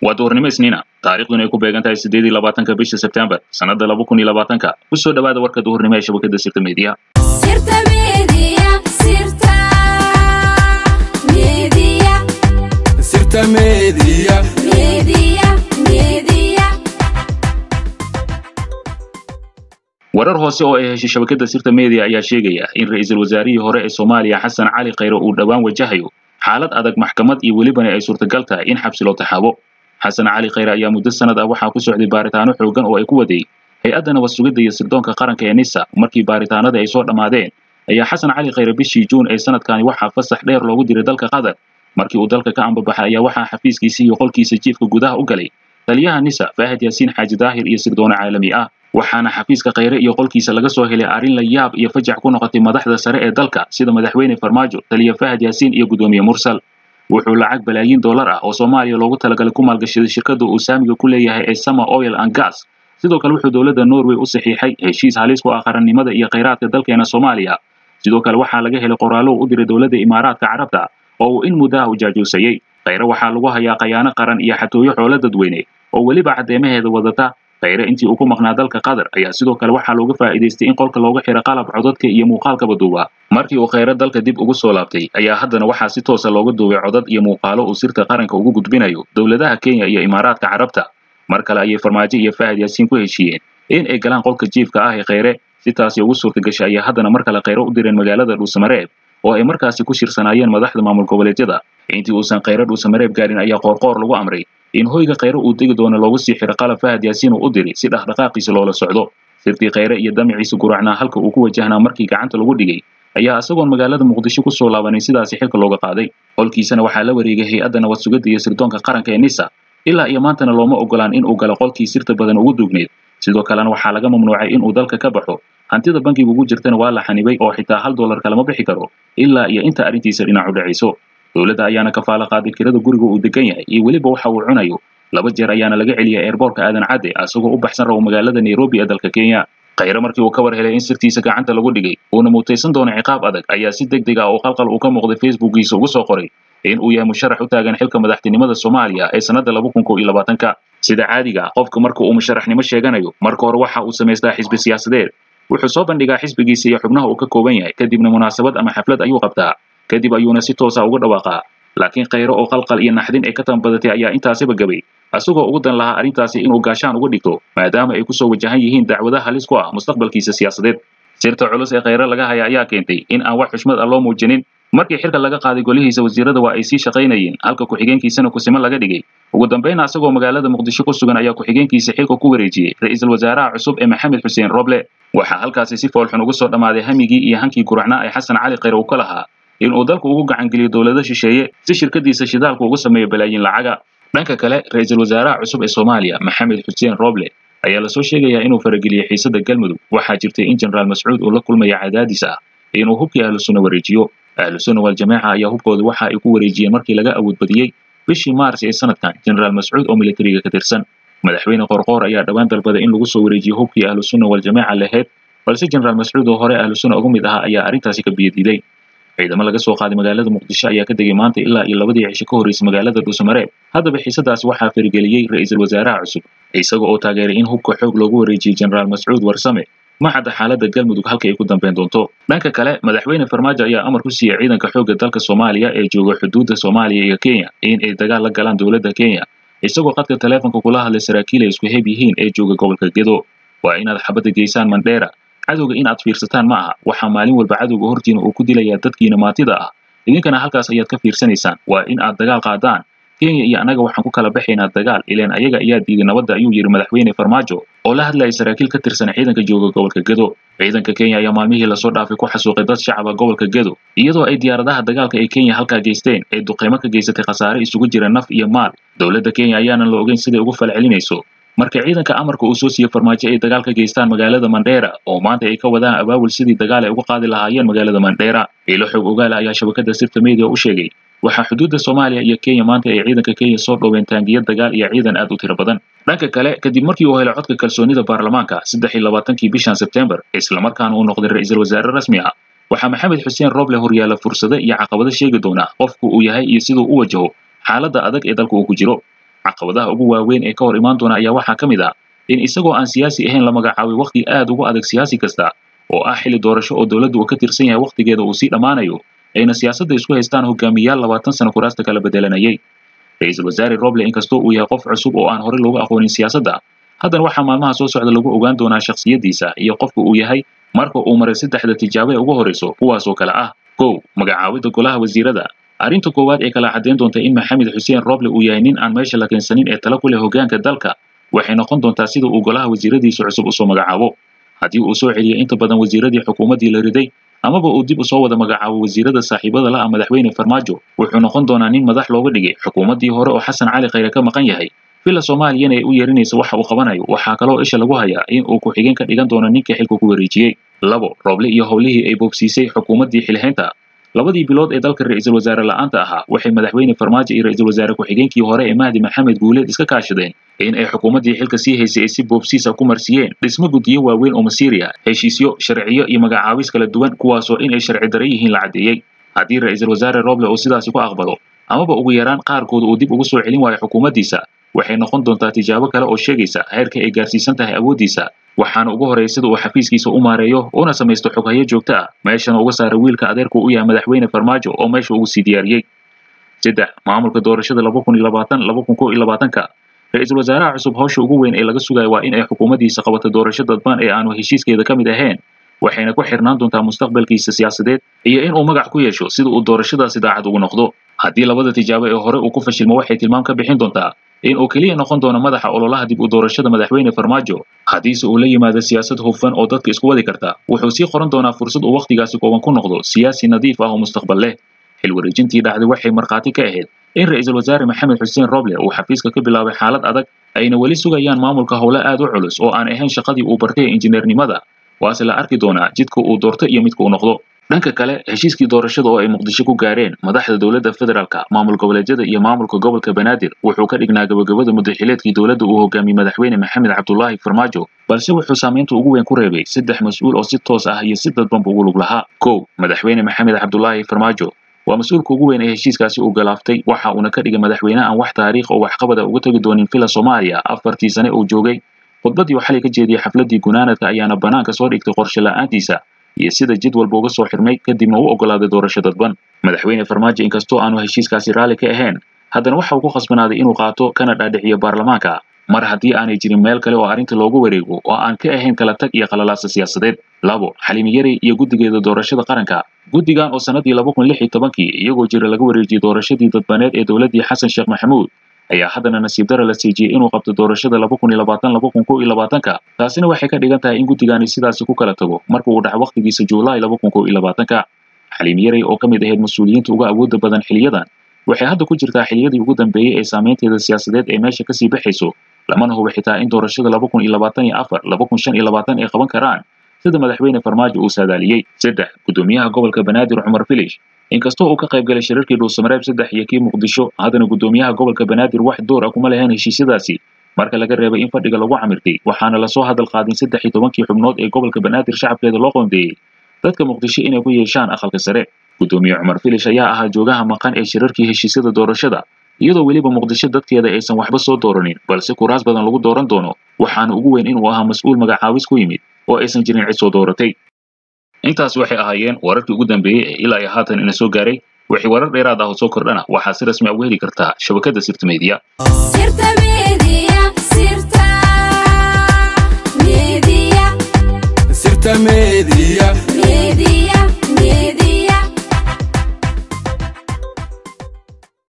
waa duhurnimo isniina taariikhduna ay ku beegan tahay siddeed iyo labaatanka bisha sebtembar sannadda laba kun iyo labaatanka ku soo dhowaada warka duhurnimo ee shabakadda sirta meediya Sirta Media, Sirta Media, Sirta Media. Media, Media. warar hoose oo ay heshay shabakadda sirta media ayaa sheegaya in ra'iisul wasaarihii hore ee soomaaliya xasan cali khayre uu dhowaan wajahayo xaalad adag maxkamad iyo welibana ay suurtagal tahay in xabsi loo taxaabo xasan cali khayre ayaa muddo sanad ah waxaa ku socday baaritaano xoogan oo ay ku waday hay-adda nabad sugidda iyo sirdoonka qaranka ee nisa markii baaritaanada ay soo dhammaadeen ayaa xasan cali khayre bishii juun ee sanadkani waxaa fasax dheer loogu diray dalka qatar markii uu dalka ka ambabaxay ayaa waxaa xafiiskiisa iyo qolkiisa jiifka gudaha u galay taliyaha nisa faahid yaasiin xaaji daahir iyo sirdoone caalami ah waxaana xafiiska khayre iyo qolkiisa laga soo helay arrin la yaab iyo fajac ku noqotay madaxda sare ee dalka sida madaxweyne farmaajo taliya fahad yaasiin iyo gudoomiye mursal wuxuu lacag balaayiin dollar ah oo soomaaliya loogu talagalay ku maalgashaday shirkadda uu saamiga ku leeyahay ee summer oil and gas sidoo kale wuxuu dowladda norway u saxiixay heshiis halis ku ah qarannimada iyo khayraadka dalkeena soomaaliya sidoo kale waxaa laga helay qoraallo u diray dowladda imaaraadka carabta oo uu in muddaha u jaajuusayey khayre waxaa lagu hayaa khayaano qaran iyo xatooyo xoolo dadweyne oo weliba caddeemaheeda wadata khayre intii uu ku maqnaa dalka qatar ayaa sidoo kale waxaa looga faa'iidaystay in qolka looga xiro qalab codadka iyo muuqaalkaba duuba markii uu khayre dalka dib ugu soo laabtay ayaa haddana waxaa si toosa looga duubay codad iyo muuqaalo uu sirta qaranka ugu gudbinayo dowladaha kenya iyo imaaraadka carabta mar kale ayay farmaajo iyo fahad yaasiin ku heshiiyeen in ay galaan qolka jiifka ah ee khayre si taasi ugu suurtagashay ayaa haddana mar kale khayre u direen magaalada dhuusamareeb oo ay markaasi ku shirsanaayeen madaxda maamul goboleedyada intii uusan khayre dhuusamareeb gaarin ayaa qoorqoor lagu amray in hoyga khayre uu degi doono loogu sii xiro qalab fahad yaasiin uu u diri si dhaqdhaqaaqiisa loola socdo sirtii khayre iyo damiciisa guracnaa halka uu ku wajahnaa markii gacanta lagu dhigay ayaa isagoon magaalada muqdisho ku soo laabanin sidaasi xilka looga qaaday qolkiisana waxaa la wareegay hay-adda nabad sugidda iyo sirdoonka qaranka ee nisa ilaa iyo maantana looma ogolaan in uu galo qolkii sirta badan ugu duugneed sidoo kalena waxaa laga mamnuucay in uu dalka ka baxo hantida bankiga ugu jirtana waa la xanibay oo xitaa hal dollar kalama bixi karo ilaa iyo inta arrintiisa dhinac u dhacayso dowladda ayaana kafaalo qaaday kirada guriga uu degan yahay iyo weliba waxa uu cunayo laba jeer ayaana laga celiyay eerboorka aadan cadde asagoo u baxsan rabo magaalada nairobi ee dalka kenya khayre markii uu ka war helay in sirtiisa gacanta lagu dhigay uuna mutaysan doono ciqaab adag ayaa si deg deg ah oo qalqal uu ka muuqday facebookiisa ugu soo qoray in uu yahay musharax u taagan xilka madaxtinimada soomaaliya ee sannadda laba kun kow iyo labaatanka sida caadiga ah qofka marka uu musharaxnimo sheeganayo marka hore waxa uu samaystaa xisbi siyaasadeed wuxuu soo bandhigaa xisbigiisa iyo xubnaha uu ka kooban yahay kadibna munaasabad ama xaflad ayuu qabtaa kadib ayuuna si toosa uga dhawaaqaa laakiin khayre oo qalqal iyo naxdin ay ka tanbadatay ayaa intaasiba gabay asagoo ugu dan lahaa arrintaasi inuu gaashaan uga dhigto maadaama ay kusoo wajahan yihiin dacwada halis ku ah mustaqbalkiisa siyaasadeed sirta culus ee khayre laga haya ayaa keentay in aan wax xushmad ah loo muujinin markii xilka laga qaaday golihiisa wasiirada waa ay sii shaqaynayeen halka ku-xigeenkiisana kusimo laga dhigay ugu dambayna asagoo magaalada muqdisho ku sugan ayaa ku-xigeenkiisa xilka ku wareejiyey ra'iisul wasaaraha cusub ee maxamed xuseen roble waxaa halkaasi si foolxun ugu soo dhammaaday hamigii iyo hankii guracnaa ee xasan cali khayre uu ka lahaa in uu dalku ugu gacan geliyo dowlado shisheeye si shirkadiisa shidaalku ugu sameeyo balaayiin lacaga dhanka kale ra'iisul wasaaraha cusub ee soomaaliya maxamed xuseen roble ayaa lasoo sheegayaa inuu farageliyey xiisadda galmudug waxaa jirtay in jenaraal mascuud uu la kulmaya cadaadis ah inuu hubkii ahlu sunna wareejiyo ahlu sunna waljamaaca ayaa hubkooda waxa ay ku wareejiyeen markii laga awood badiyey bishii maars ee sanadkan jenaraal mascuud oo militariga ka tirsan madaxweyne qorqoor ayaa dhowaan dalbaday in lagu soo wareejiyo hubkii ahlu sunna waljamaaca lahayd balse jenaraal mascuud oo hore ahlu sunna uga mid ahaa ayaa arrintaasi ka biyadiiday ciidamo laga soo qaaday magaalada muqdisho ayaa ka degay maanta ilaa iyo labadii cisho ka horreysay magaalada dhuusamareeb haddaba xiisadaasi waxaa farageliyey ra'iisul wasaaraha cusub isaga oo taageeray in hubka xoog loogu wareejiyey jenaraal mascuud warsame ma cadda xaaladda galmudug halka ay ku dambeyn doonto dhanka kale madaxweyne farmaajo ayaa amar ku siiyey ciidanka xoogga dalka soomaaliya ee jooga xuduudda soomaaliya iyo kenya in ay dagaal la galaan dowladda kenya isagoo qadka taleefonka kula hadlay saraakiil ay isku heb yihiin ee jooga gobolka gedo waa inaad xabadda geysaan mandheera cadowga in aad fiirsataan ma aha waxaa maalin walba cadowga hortiina uu ku dilayaa dadkiina maatida ah idinkana halkaas ayaad ka fiirsanaysaan waa in aad dagaal qaadaan kenya iyo annaga waxaan ku kala baxaynaa dagaal ileen ayaga ayaa diiday nabadda ayuu yidhi madaxweyne farmaajo oo la hadlayay saraakiil ka tirsan ciidanka jooga gobolka gedo ciidanka kenya ayaa maalmihii lasoo dhaafay ku xasuuqay dad shacaba gobolka gedo iyadoo ay diyaaradaha dagaalka ee kenya halkaa geysteen ay duqeymo ka geysatay khasaare isugu jira naf iyo maal dowladda kenya ayaanan la ogeyn siday ugu falcelinayso marka ciidanka amarka uu soo siiyey farmaajo ay dagaal ka geystaan magaalada mandheera oo maanta ay ka wadaan abaabul sidii dagaal ay uga qaadi lahaayeen magaalada mandheera ilo xog ogaala ayaa shabakada sirta media u sheegay waxaa xuduudda soomaaliya iyo kenya maanta ay ciidanka kenya soo dhoween taangiya dagaal iyo ciidan aad u tiro badan dhanka kale kadib markii uu helay codka kalsoonida baarlamaanka saddex iyo labaatankii bishan sebtembar islamarkaana uu noqday ra'iisul wasaare rasmi ah waxaa maxamed xuseen roble horyaala fursado iyo caqabado sheegi doona qofku uu yahay iyo siduu u wajaho xaaladda adag ee dalka uu ku jiro caqabadaha ugu waaweyn ee ka hor imaan doona ayaa waxaa ka mid ah in isagoo aan siyaasi ahayn la magacaabay wakhti aad ugu adag siyaasi kasta oo ah xilli doorasho oo dowladdu uu ka tirsan yahay wakhtigeeda uu sii dhammaanayo ayna siyaasadda isku haystaan hogaamiyaal labaatan sano kuraasta kala bedelanayay ra-iisul wasaare roble inkastoo uu yahay qof cusub oo aan horey loogu aqoonin siyaasadda haddana waxaa maalmaha soo socda lagu ogaan doonaa shakhsiyaddiisa iyo qofka uu yahay marka uu maray saddexda tijaabo ee ugu horreyso kuwaasoo kale ah kow magacaabidda golaha wasiirada arrinta koowaad ee kala caddayn doonta in maxamed xuseen roble uu yahay nin aan meesha la keensanin ee tala ku leh hoggaanka dalka waxay noqon doontaa sida uu golaha wasiiradiisa cusub usoo magacaabo haddii uu soo celiyo inta badan wasiiradii xukuumaddii la riday amaba uu dib usoo wada magacaabo wasiirada saaxiibada la ah madaxweyne farmaajo wuxuu noqon doonaa nin madax looga dhigay xukuumaddii hore oo xasan cali khayre ka maqan yahay villa soomaaliyana ay u yeerinaysa waxa uu qabanayo waxaa kaloo isha lagu hayaa in uu ku-xigeen ka dhigan doono ninka xilka ku wareejiyey labo rooble iyo howlihii ay boobsiisay xukuumaddii xilhaynta labadii bilood ee dalka ra-iisul wasaare la'aanta ahaa waxay madaxweyne farmaajo iyo ra-iisul wasaare ku-xigeenkii hore ee mahdi maxamed guuleed iska kaashadeen in ay xukuumaddii xilka sii haysay ay si boobsiisa ku marsiiyeen dhismo guddiyo waaweyn oo masiiri ah heshiisyo sharciyo iyo magacaabis kala duwan kuwaasoo in ay sharci dare yihiin la caddeeyey haddii ra-iisul wasaare roble uu sidaasi ku aqbalo amaba ugu yaraan qaarkood uu dib ugu soo celin waayo xukuumaddiisa waxay noqon doontaa tijaabo kale oo sheegaysa heerka ay gaarsiisan tahay awooddiisa waxaana ugu horreeya sida uu xafiiskiisa u maareeyo una samaysto xoghayo joogto ah meeshana uga saara wiilka adeerku u yahay madaxweyne farmaajo oo meesha ugu sii diyaariyey saddex maamulka doorashada laba kun iyo labaatan laba kun kow iyo labaatanka ra-iisul wasaaraha cusub hawsha ugu weyn ee laga sugayo waa in ay xukuumaddiisa qabato doorasho dadban ee aanu heshiiskeeda ka mid ahayn waxayna ku xirnaan doontaa mustaqbalkiisa siyaasadeed iyo in uu magac ku yeesho sida uu doorashadaasi daacad ugu noqdo haddii labada tijaabo ee hore uu ku fashilmo waxay tilmaam ka bixin doontaa in uu keliya noqon doono madaxa ololaha dib u doorashada madaxweyne farmaajo haddiise uu la yimaado siyaasad hufan oo dadka isku wadi karta wuxuu sii qoran doonaa fursad uu wakhtigaasi kooban ku noqdo siyaasi nadiif ah oo mustaqbal leh xil wareejintii dhacday waxay markhaati ka ahayd in ra-iisul wasaare maxamed xuseen roble uu xafiiska ka bilaabay xaalad adag ayna weli sugayaan maamulka howle aad u culus oo aan ahayn shaqadii uu bartay ee injineernimada waase la arki doonaa jidka uu doorto iyo midka uu noqdo dhanka kale heshiiskii doorashada oo ay muqdisho ku gaareen madaxda dowladda federaalka maamul goboleedyada iyo maamulka gobolka banaadir wuxuu ka dhignaa gabagabada muddaxileedkii dowladda uu hogaamiyey madaxweyne maxamed cabdulaahi farmaajo balse wuxuu saamaynta ugu weyn ku reebay saddex mas-uul oo si toos ah iyo si dadbanba ugu lug lahaa kow madaxweyne maxamed cabdulaahi farmaajo waa mas-uulka ugu weyn ee heshiiskaasi uu galaaftay waxa uuna ka dhigay madaxweyne aan wax taariikh oo waxqabada uga tegi doonin villa soomaaliya afartii sane uu joogay khudbaddii uu xalay ka jeediyey xafladdii gunaanadka ayaana bannaanka soo dhigtay qorshe la'aantiisa iyo sida jid walba uga soo xirmay kadibna u oggolaaday doorasho dadban madaxweyne farmaajo inkastoo aanu heshiiskaasi raalli ka ahayn haddana waxa uu ku khasbanaaday inuu qaato kana dhaadhiciyo baarlamaanka mar haddii aanay jirin meel kale oo arrinta loogu wareego oo aan ka ahayn kala tag iyo qalalaasa siyaasadeed labo xalimi yari iyo guddigeeda doorashada qaranka guddigan oo sannadii laba kun lix iyo tobankii iyagoo jira laga wareejiyey doorashadii dadbaneed ee dowladdii xasan sheekh maxamuud ayaa haddana nasiib dara la siijiyey inuu qabto doorashada laba kun iyo labaatan laba kun kow iyo labaatanka taasina waxay ka dhigan tahay in guddigani sidaasi ku kala tago marka uu dhaco wakhtigiisa juulaay laba kun kow iyo labaatanka xalimi yari oo ka mid ahayd mas-uuliyiinta uga awoodda badan xiliyadan waxay hadda ku jirtaa xiliyadii ugu dambeeyey ee saameynteeda siyaasadeed ee meesha kasii baxayso lamana hubo xitaa in doorashada laba kun iyo labaatan iyo afar laba kun shan iyo labaatan ay qaban karaan sida madaxweyne farmaajo uu saadaaliyey saddex guddoomiyaha gobolka banaadir cumar filish inkastoo uu ka qayb galay shirarkii dhuusamareeb saddex iyo kii muqdisho haddana guddoomiyaha gobolka banaadir wax door ah kuma lahayn heshiisyadaasi marka laga reebay in fadhiga lagu camirtay waxaana lasoo hadal qaadin saddex iyo tobankii xubnood ee gobolka banaadir shacabkeeda loo qoondeeyey dadka muqdisho inay ku yeeshaan aqalka sare guddoomiye cumar filish ayaa ahaa joogaha maqan ee shirarkii heshiisyada doorashada iyadoo weliba muqdisho dadkeeda aysan waxba soo dooranin balse kuraas badan lagu dooran doono waxaana ugu weyn inuu ahaa mas-uul magacaabis ku yimid oo aysan jirin cid soo dooratay intaas waxay ahaayeen wararkii ugu dambeeyey ee ilaa iyo haatan ina soo gaaray wixii warar dheeraad ah oo soo kordhana waxaa si rasmi ah uga heli kartaa shabakadda sirta media sirta media sirta media sirta media media media